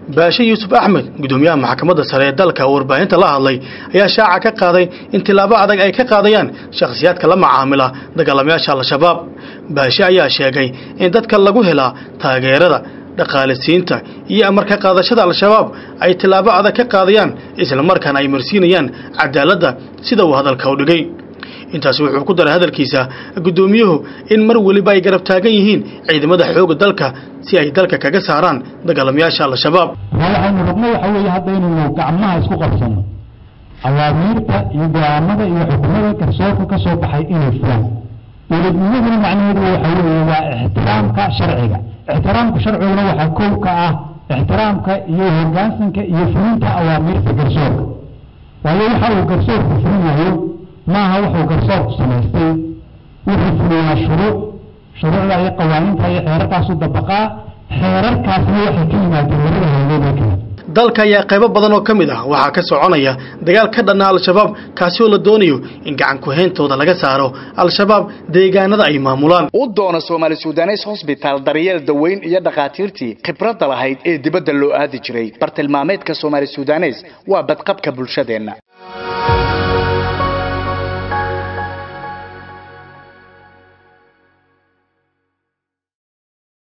baashe yuusuf axmed gudoomiyaha maxkamadda sare ee dalka oo warbaahinta la hadlay ayaa shaaca ka qaaday in tilaabo adag ay ka qaadayaan shakhsiyaadka la macaamila dagaalamayaasha al-shabaab baashe ayaa sheegay in dadka lagu helaa taageerada dhaqaalisiinta iyo amarka qaadashada al-shabaab ay tilaabo adag ka qaadayaan islamarkaana ay marsiinayaan cadaaladda sida uu hadalka u dhigay intaasi wuxuu ku daray hadalkiisa guddoomiyuhu in mar weliba ay garab taagan yihiin ciidamada xoogga dalka si ay dalka kaga saaraan dagaalamayaasha al-shabaab waxaynu rabno waxa weeye hadda inaynu gacmaha isku qabsanno awaamiirta iyo go-aanada iyo xukumada garsoorka ka soo baxay inay fulaan dowladnimaduna macnaheedu waxa weeye waa ixtiraamka sharciga ixtiraamka sharciguna waxaa kow ka ah ixtiraamka iyo hoggaansanka iyo fulinta awaamiirta garsoorka waayo waxa uu garsoorku fulinayo maaha wuxuu garsoorku samaystay wuxuu fuliyaa shuruuc shuruucda iyo qawaaniinta iyo xeerarkaasu dabaqaa xeerarkaasna waxay ka yimaadeen labada haydood ee kale dalka ayaa qaybo badan oo ka mid ah waxaa ka soconaya dagaal ka dhanna al-shabaab kaasi oo la doonayo in gacan ku-hayntooda laga saaro al-shabaab deegaanada ay maamulaan u doona soomaali sudanes hosbitaal daryeel daweyn iyo dhakhaatiirtii khibradda lahayd ee dibadda loo aadi jiray bartilmaameedka soomaali sudanes waa badqabka bulshadeenna